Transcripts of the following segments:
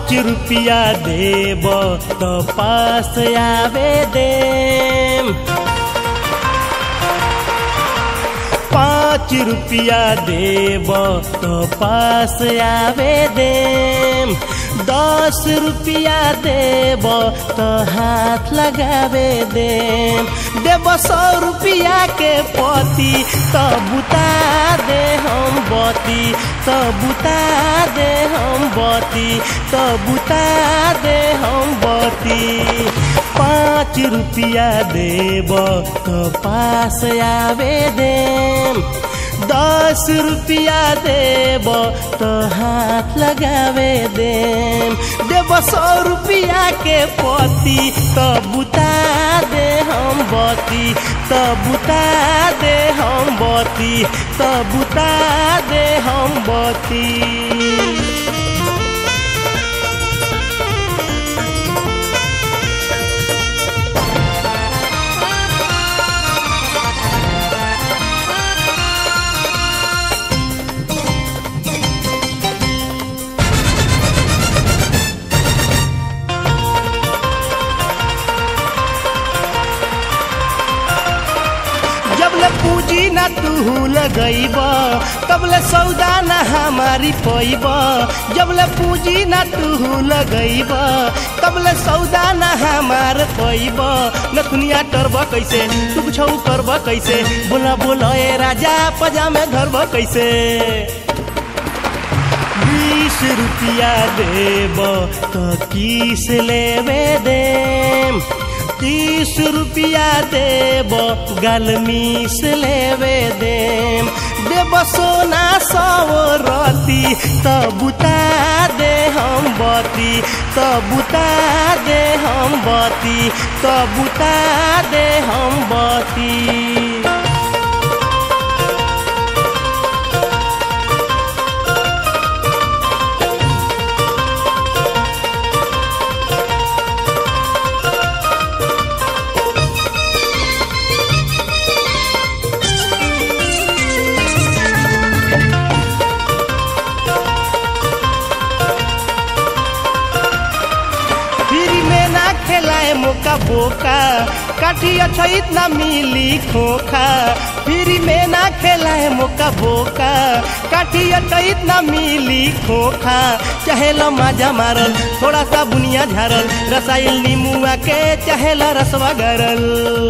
पाँच रुपया देब तो पास आवे देम पाँच रुपया देब तो पास आवे देम दस रुपया देब तो हाथ लगावे देम देब सौ रुपया के पति तो बुता दे हम बती तो बुता दे हम बती तो बुता दे हम बती पाँच रुपया देब तो पास आवे देम दस रुपया देब तो हाथ लगावे देम देब सौ रुपया के पति तो बुता दे हम बती तो बुता दे हम बती तो बुता दे हम बती जबले पूजी ना तू लगैब तबले सौदा ना हमारी पैब जबले पूजी ना तू लगैब तबले सौदा ना हमार पैब नथुनिया टरब कैसे तू छौ करब कैसे बोला बोला ए राजा पजामे धरब कैसे बीस रुपया देब तो किस लेवे देम तीस रुपया देब गल मीस लेवे देम देब सोना सौ रती तो बुता दे हम बती तो बुता दे हम बती तो बुता दे हम बती फिर में ना खेलाए मोका बोका काठी अच्छा इतना मिली खोखा फिर में ना खेलाए मोका बोका काठी अच्छा इतना मिली खोखा चाहे लो माजा मारल थोड़ा सा बुनिया झारल रसायन नीमुआ के चाहे ला रसवा गरल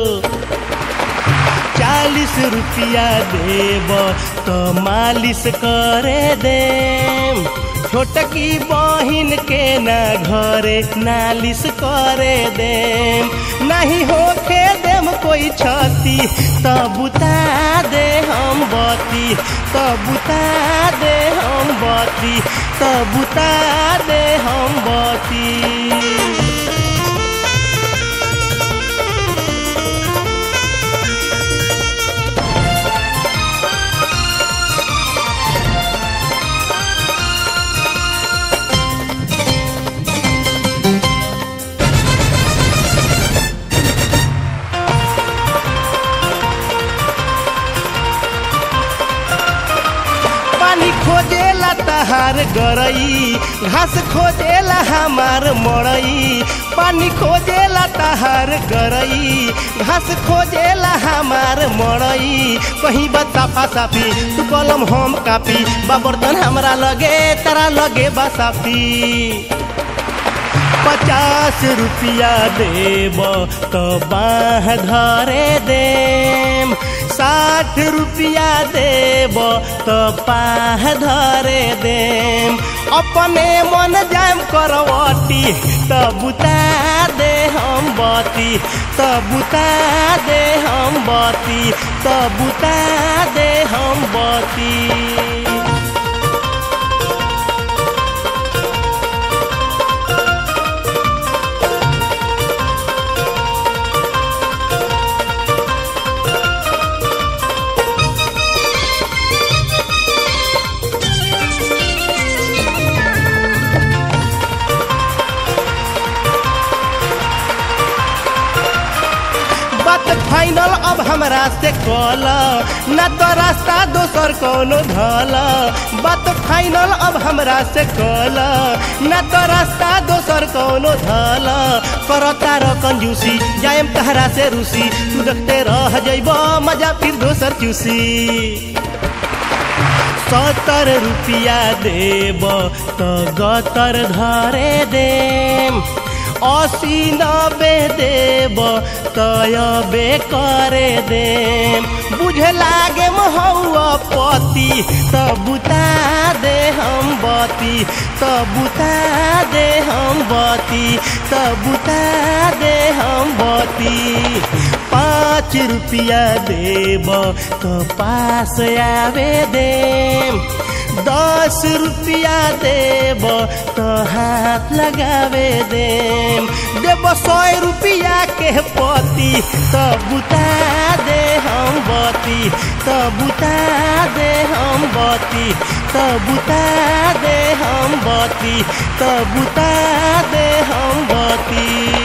चालीस रुपया देब तो मालिश करे देम छोटकी बहिन के ना घरे नालिश करे देम नहीं होखे देम कोई छती तो बुता दे हम बती तो बुता दे हम बती तो बुता दे हम बती पानी खोजेला तहार गरई घास खोजेला हमार मड़ई पानी खोजेला तहार गरई घास खोजेला हमार मड़ई कहीं बा साफा साफी तू कलम हम कापी बा बर्तन हमरा लगे तारा लगे बा साफी पचास रुपया देब तो बाह धरे देम साठ रुपया देब तो पाह धरे देम अपने मन जाम करवटी तो बुता दे हम बती तो बुता दे हम बती तो बुता दे हम बती बात फाइनल अब हमरा से कल ना तो रास्ता दोसर कोनो धल बात फाइनल अब हमरा से कल ना तो रास्ता दोसर कौनो धल करता र कंजूसी जाएम तहरा से रूसी तू देखते रह जइब मजा फिर दोसर चूसी सत्तर रुपिया देब त गतर धरे देम असी नबे देब तयबे करे देम बुझे लागे हौआ पति त बुता दे हम बती त बुता दे हम बती त बुता दे हम बती पाँच रुपिया देब त पास आवे देम दस रुपिया देब त हाथ लगावे देम देब सौ रुपिया के पति त बुता दे हम बती त बुता दे हम बती त बुता दे हम बती त बुता दे हम बती